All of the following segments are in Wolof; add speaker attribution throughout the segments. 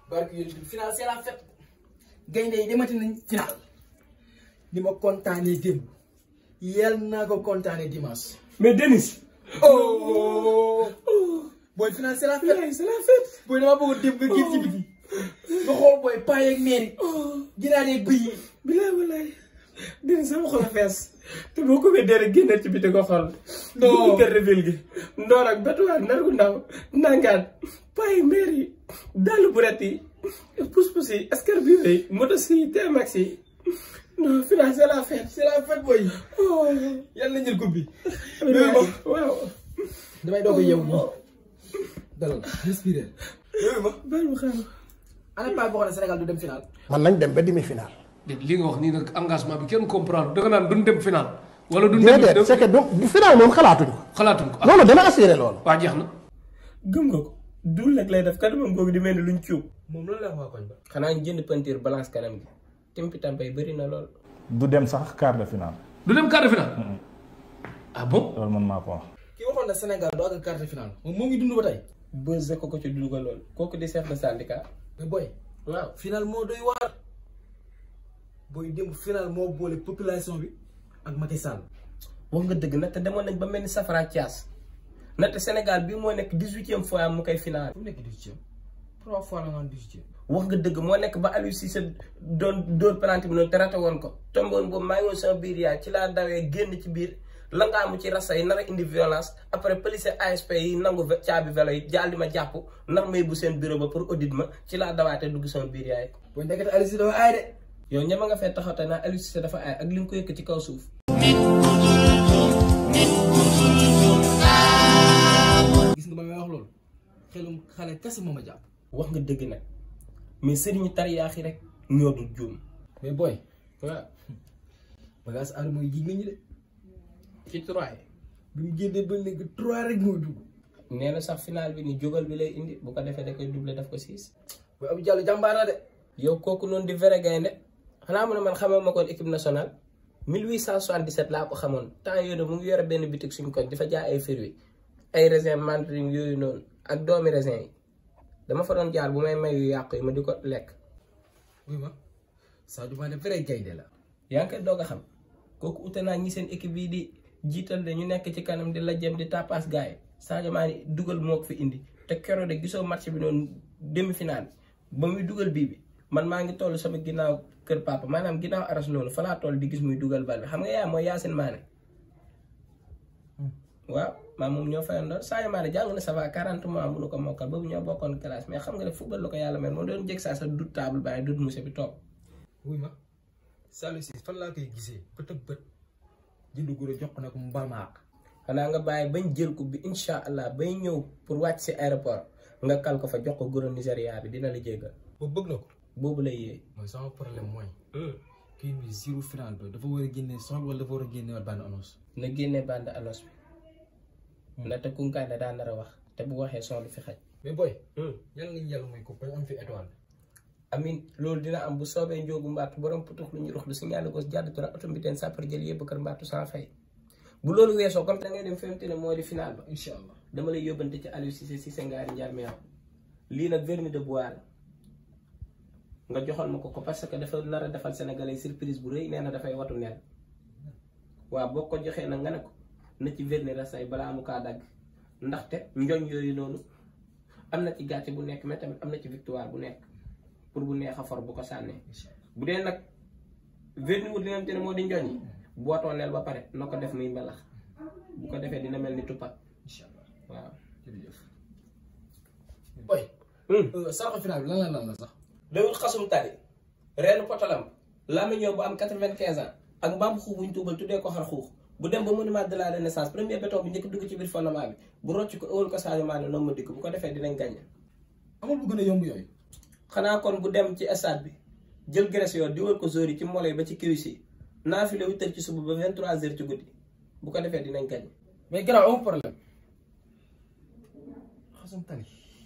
Speaker 1: barke yéen bi final c'est la fête gaynde yi demati nañ final ni ma kontaanee démb yal naa ko kontaanee dimanche
Speaker 2: mais Denis.
Speaker 1: oh booy final c'est la fête c'est la fête booy dama bëgg démb nga génn ci biti nga xool booy paa yeeg meer yi ginaar yeeg bëy yi
Speaker 2: bilaay walaay Denis sama xol a fees te boo ko weddee rek génne ci biti ko xool.
Speaker 1: Non.
Speaker 2: dugg kër reveal gi. ndoor ak batuwaar nar gu ndaw nangaan payi meer yi dàll buret yi pus-pus yi escarpio yi moto si TMX yi non final c'est la fête.
Speaker 1: c'est la fête booy
Speaker 2: oh.
Speaker 1: yal na jël coupe bi
Speaker 2: waaw waaw.
Speaker 1: damay doog a yeewu nii dalal respirer yooyu ma
Speaker 2: baal ma xaaral.
Speaker 1: ana paa boo xam ne Sénégal du dem final
Speaker 3: man nañ dem ba demi final.
Speaker 4: li nga wax nii nag engagement bi kenn comprendre da nga naan duñ dem final. wala duñ dem
Speaker 3: déedéet c'est que du du final moom xalaatuñ ko.
Speaker 4: xalaatuñ ko ah
Speaker 3: loolu dana assuré loolu.
Speaker 4: waa jeex na.
Speaker 2: gëm nga ko dul nag lay def kanamam googu di mel ni luñ cuub.
Speaker 1: moom loolu la waa koñ ba
Speaker 2: xanaa ñu jënd peinture balance kanam gi timpi tampay bëri na lool.
Speaker 5: du dem sax quart de finale
Speaker 4: du dem quart de finale. ah bon.
Speaker 5: loolu man maa ko wax.
Speaker 1: ki waxoon na Sénégal du àgg quart de finale moom moo ngi dund ba tey
Speaker 2: bëse ko ko ci dugal lool kooku di chef de syndicat.
Speaker 1: mais booy
Speaker 2: waaw
Speaker 1: final moo doy waar booy démb final moo boole population bi ak Macky Sall
Speaker 2: wax nga dëgg nag te demoon nañ ba mel ni safara Thias nag te Sénégal bii moo nekk dix-huitième fois mu koy final.
Speaker 1: fu mu nekk dix-huitième trois fois la nga naan dix-huitième
Speaker 2: wax nga dëgg moo nekk ba Aliou Cissé doon dóor penalty bi noonu te raté woon ko tomboon boobu maa ngi woon sama biir yaay ci laa dawee génn ci biir la nga amu ci rasa yi nar a indi violence après police ASP yi nangu ve- caabi vélo yi jaal di ma jàpp ndax may bu seen bureau ba pour audit ma ci laa dawaatee dugg sama biir yaay.
Speaker 1: booy ndekete Aliou Cissé dafa aay de
Speaker 2: yow ñama nga fee taxaw te naa Aliou Cissé dafa aay ak li nga ko yëkk ci kaw suuf.
Speaker 1: gis nga ba may wax loolu xelum xale kese moo ma jàpp
Speaker 2: wax nga dëgg nag mais sëriñu tariyaax yi rek ñoo dul juum.
Speaker 1: mais booy waaw bagage aar mooy jig nañu de
Speaker 2: ci trois
Speaker 1: bi mu génnee ba léegi trois rek mooy dugg
Speaker 2: nee na sax final bi ni jógal bi lay indi bu ko defee da koy doublé daf ko siis.
Speaker 1: booy Abdou Diallo jàmbaar la de
Speaker 2: yow kooku noonu di vrai gaynde xanaa mu ne man xamee ma koon équipe nationale 1877 laa ko xamoon temps yooyu mu ngi yore benn bitik suñ koñ dafa jaay ay fruits ay raisin mandarin yooyu noonu ak doomi raisin yi dama fa doon jaar bu may may yu yàqu yi ma di ko lekk
Speaker 1: oui ma Sadio Mané vrai gaynde la
Speaker 2: yaa ngi koy doog a xam kooku ute naa ñi seen équipe yi di jiital de ñu nekk ci kanam di la jëm di tapas gars yi Sadio Mané dugal moo ko fi indi te keroog de gisoo match bi noonu demi final ba muy dugal bii bi man maa ngi toll sama ginnaaw kër papa maanaam ginnaaw aras noonu fa laa toll di gis muy dugal bal bi xam nga yaa mooy Yacine Mané waaw maa moom ñoo fayandoor Sadio Mané jàng na ça va 40 mois mënu ko mokkal boobu ñoo bokkoon classe mais xam nga ne football la ko yàlla mel moom doon jég saa sa dut table bàyyi dut monsieur bi toog
Speaker 1: oui ma Saliou Ciss fan laa koy gisee bët ak bët jënd guro jox ko ne ko mu baal ma àq
Speaker 2: xanaa nga bàyyi bañ jël ko bi incha allah bay ñëw pour wàcc si aéroport nga kal ko fa jox ko goro Nigéria bi dina la jéggal
Speaker 1: boobu bëgg na ko
Speaker 2: boobu lay yee.
Speaker 1: mooy sama problème mooy kii bi zéro final ba dafa war a génne son wala dafa war a génne waat bande annonce
Speaker 2: na génne bande annonce bi ndaxte kunkaane daa nar a wax te bu waxee son du fi xaj.
Speaker 1: mais booy yàlla nga ñu yàlla mooy ko bañ am fi étoile
Speaker 2: amin loolu dina am bu soobee njóogu mbaatu borom putux lu ñu rux lu signalé gos jàdd tura oto mbiteen sàppar jël yëpp kër mbaatu sans fay bu loolu weesoo comme da ngay dem femte ne moo di final ba
Speaker 1: incha allah
Speaker 2: dama lay yóbbante ci Aliou Cissé Cissé ngaari njaar meew lii nag vernis de bois la nga joxoon ma ko ko parce que dafa nar a defal sénégalais surprise bu rëy nee na dafay watu nel waaw boo ko joxee nag nga ne ko na ci vernis rasay balaa mu kaa dagg ndaxte njoñ yooyu noonu am na ci gàcce bu nekk mais tamit am na ci victoire bu nekk pour bu neex a for bu ko sànnee bu dee nag vernis wu dina te ne moo di njoñ yi bu watoo nel ba pare na ko def muy mbalax bu ko defee dina mel ni tuppat
Speaker 1: incha allah
Speaker 2: waaw
Speaker 1: jërëjëf booy saraxu final bi lan la lan la sax
Speaker 2: dawul xasum tari reenu potalam lamiñoo bu am quatre-vingt-quinze ans ak mbaam xuux buñ tuubal tuddee ko xar xuux bu dem ba monument de la renaissance premier béton bi njëkk dugg ci biir fondement bi bu rocc ko ëwal ko Sadio Mané noonu ma dikk bu ko defee dinañ gagné
Speaker 1: amul bu gën a yomb yooyu
Speaker 2: xanaa kon bu dem ci stade bi jël graisse yoo diwal ko zori ci molo yi ba ci kiwis yi naafile huit heures ci suba ba vingt-trois heures ci guddi bu ko defee dinañ gagné
Speaker 1: mais garaaw amul problème xasum tali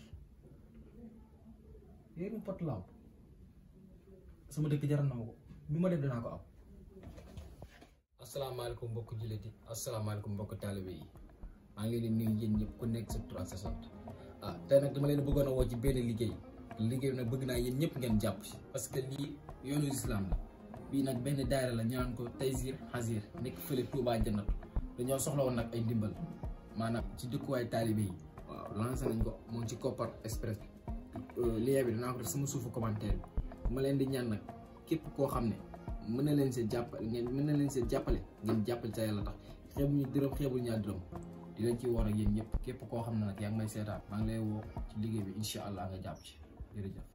Speaker 1: yéen pot lamp sama dëkk jaral na ma ko lu ma def danaa ko am asalaamaaleykum mbokk jullit yi asalaamaaleykum mbokk taalibe yi maa ngi leen di nuyu yéen ñëpp ku nekk sa tur ak sa sant ah tey nag dama leen bëggoon a woo ci benn liggéey liggéey bi nag bëgg naa yéen ñëpp ngeen jàpp ci parce que lii yoonu islam la bii nag benn daayira la ñu naan ko Taysir Hazir nekk fële Touba Jannatu dañoo soxla woon nag ay ndimbal maanaam ci dëkkuwaay taalibe yi waaw lancé nañ ko moom ci Kopar Express lien bi dinaa ko def sama suufu commentaire bi ma leen di ñaan nag képp koo xam ne mën na leen see jàppale ngeen mën na leen see jàppale ngeen jàppale ca yàlla tax xeebuñu dërëm xeebul ñaar dërëm dinañ ci woor ak yéen ñëpp képp koo xam ne nag yaa ngi may seetaan maa ngi lay woo ci liggéey bi incha allah nga jàpp ci jërëjëf